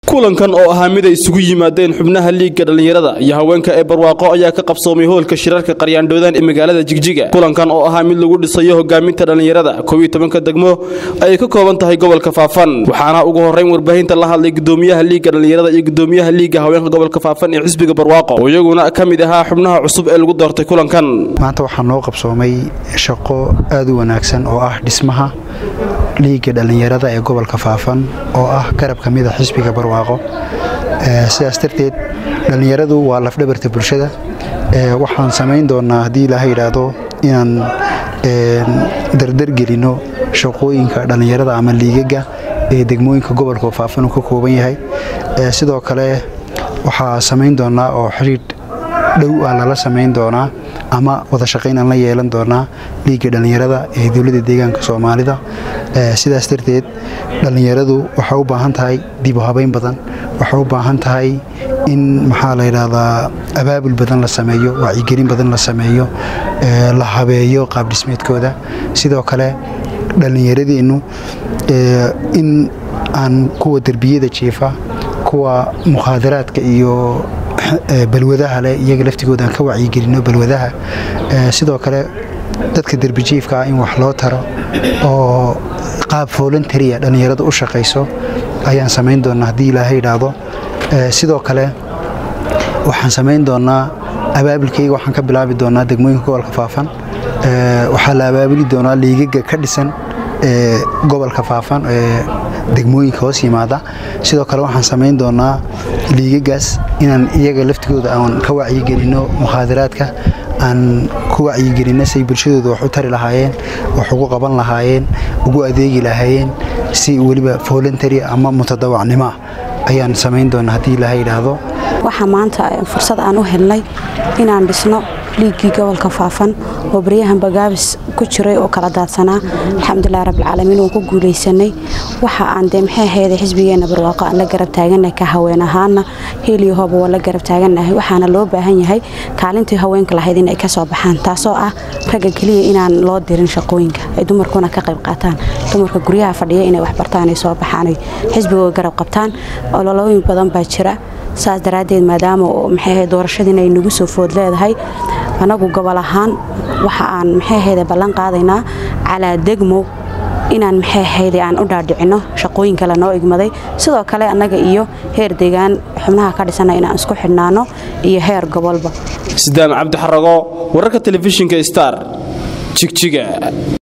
kulankan oo ahaa mid ay isugu yimaadeen xubnaha liigga dhallinyarada iyo haweenka ee barwaaqo ayaa ka qabsoomay hoolka shirarka qaryaandhoodaan ee magaalada jigjiga kulankan oo ahaa mid lagu dhisayo hogaaminta dhallinyarada koob iyo tobanka degmo ayay ka kooban tahay gobolka faafan waxaana ugu horrayn warbaahinta la hadlay gudoomiyaha liigga dhallinyarada iyo gudoomiyaha liigga haweenka gobolka faafan ee xisbiga barwaaqo oo iyaguna ka mid ahaa xubnaha cusub ee lagu doortay kulankan maanta waxaa noo qabsoomay shaqo aad u wanaagsan oo ah dhismaha liigga dhallinyarada ee gobolka faafan oo ah garab ka mida xisbiga barwaaqo sidaas darteed dhallinyaradu waa lafdhabarta bulshada waxaan samayn doonaa haddii ilaaha yidhaahdo inaan dardargelinno shaqooyinka dhallinyarada ama liigaga ee degmooyinka gobolka faafan uu ka kooban yahay sidoo kale waxaa samayn doonaa oo xidhiidh dhow aan lala samayn doonaa ama wada shaqayn aan la yeelan doonaa liigga dhallinyarada ee dowladda deegaanka soomaalida sidaas darteed dhallinyaradu waxay u baahan tahay dibu habayn badan waxay u baahan tahay in maxaa la yidhaahdaa abaabul badan la sameeyo wacyigelin badan la sameeyo la habeeyo qaabdhismeedkooda sidoo kale dhallinyaradeennu in aan kuwa derbiyada jiifa kuwa mukhaadaraadka iyo balwadaha leh iyaga laftigooda aan ka wacyigelinno balwadaha sidoo kale dadka derbijiifka ah in wax loo taro oo qaab voluntaria dhallinyarada u shaqayso ayaan samayn doonaa haddii ilaaha yidhaahdo sidoo kale waxaan samayn doonaa abaabulkayga waxaan ka bilaabi doonaa degmooyinka gobolka faafan waxaa la abaabuli doonaa liigaga ka dhisan ee gobolka faafan ee degmooyinka hoos yimaada sidoo kale waxaan samayn doonaa liigagaas inaan iyaga laftigooda aan ka wacyigelinno mukhaadaraadka aan ku wacyigelinno say bulshadooda wax u tari lahaayeen wax ugu qaban lahaayeen ugu adeegi lahaayeen si weliba voluntary ama mutadawacnimoah ayaan samayn doonaa haddii ilaha yidhaahdo waxaa maanta fursad aan u helnay inaan dhisno liiggii gobolka faafan oo baryahan bagaabis ku jiray oo kala daadsanaa alxamdulilah rabbilcaalamiin waan ku guulaysanay waxa aan dee maxay ahayda xisbigeenna barwaaqo aan la garab taagannahay ka haween ahaana heliyo hooba waa la garab taagannahay waxaana loo baahan yahay kaalintii haweenka lahayd inay ka soo baxaan taasoo ah ragga keliya inaan loo dirin shaqooyinka ay dumarkuna ka qayb qaataan dumarka guryaha fadhiya inay waxbartaan ay soo baxaan xisbigooda garab qabtaan ololooyin badan baa jira saas daraaddeed maadaama maxay ahayd doorashadiina ay nagu soo food leedahay annagu gobol ahaan waxa aan maxay ahayde ballan qaadaynaa calaa degmo inaan maxay ahayde aan u dhaadhicinno shaqooyin kale noo igmaday sidoo kale annaga iyo heer deegaan xubnaha ka dhisana inaan isku xidhnaano iyo heer gobolba sidaan cabdixarago wararka telefishinka star jigjiga